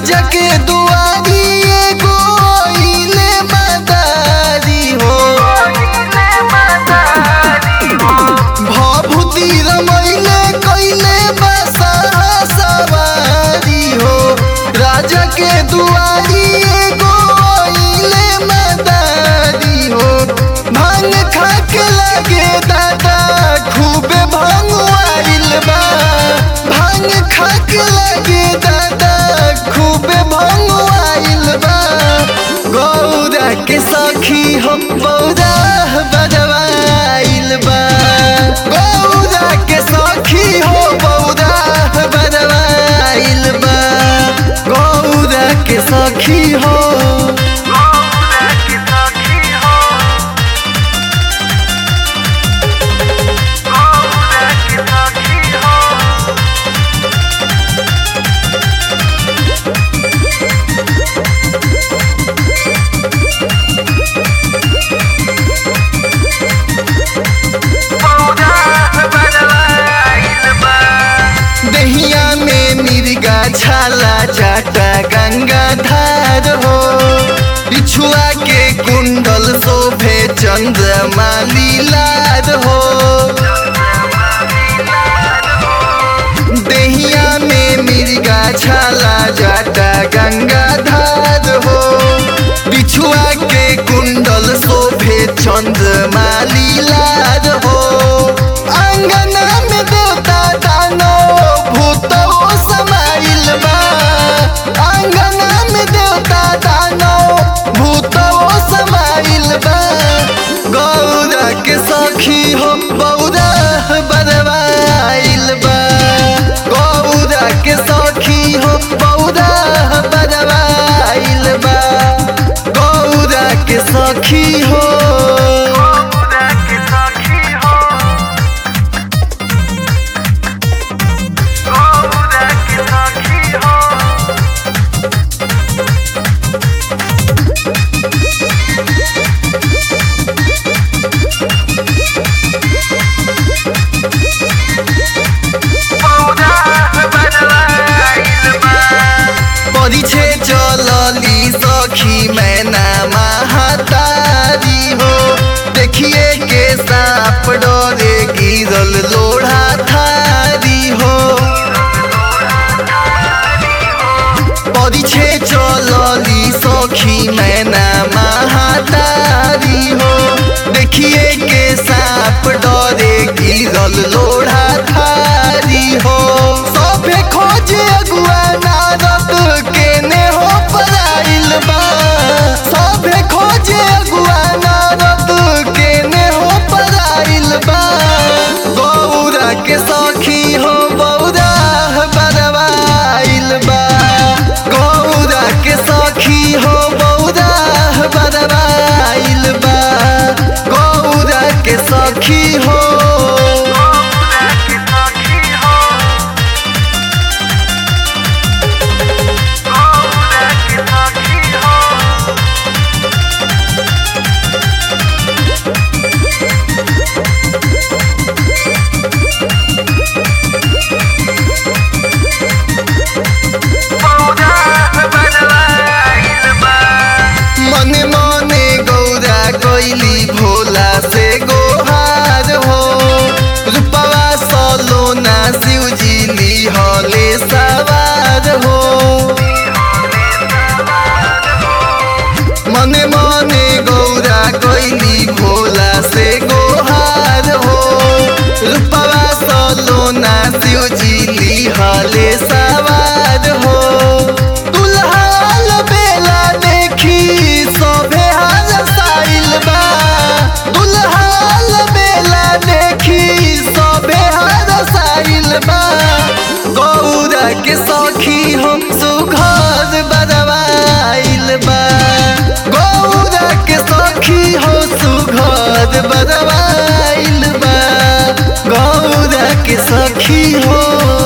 राजा के दुआरी एगो आइले मदारी हो भभूति रमैले कैले बसा सवारी हो राजा के दुआरी एगो आइले मदारी हो भांग खा के लगे दादा खूबे भांग आइल बा भांग खा के लगे दादा खूबे भांग आइल बा गौरा के सखी हम बौरा बजवाइल बा गौरा के सखी हो बौरा बजवाइल बा गौरा के सखी हो दहिया में मिर्गा छाला जाटा गंगा धार हो बिछुआ के कुंडल शोभे चंद्रमा लीलार हो दहिया में मिर्गा छाला जाटा गंगा धार हो बिछुआ के कुंडल शोभे चंद्रमा लीलार हो अंगना में देवता दानो भूतो समाइल बा अंगना में देवता दानो भूतो समाइल बा गौरा के सखी हो बौरा बरवाइल बा गौरा के सखी हो बौरा बरवाइल बा गौरा के सखी हो परिछे चलली सखी मैना महातारी हो देखिए के सांप डरे गिरल लोढ़ा थारी हो परिछे चलली सखी मैना महातारी हो देखिए के सांप डरे गिरल लोढ़ा थारी हो सभे खोजे अगुआ नारद केने हो पराइल बा सभे खोजे अगुआ नारद केने हो पराइल बा गौरा के सखी हो बौरा बरवाइल बा गौरा के सखी हो बौरा बरवाइल बा गौरा के सखी हो मने मने गौरा कोइली भोला से गोहार हो रूपवा सलोना शिवजी लिहले सवार हो मने मने गौरा कोइली भोला से गोहार हो रूपवा सलोना शिवजी लिहले सवार हो दुल्हाल बेला देखी सभे हाल साइल बा दुल्हाल बेला देखी सभे हाल साइल बा गौरा के सखी हम सुघर बदवाइल बा गौरा के सखी हो सुघर बदवाइल बा गौरा के सखी हो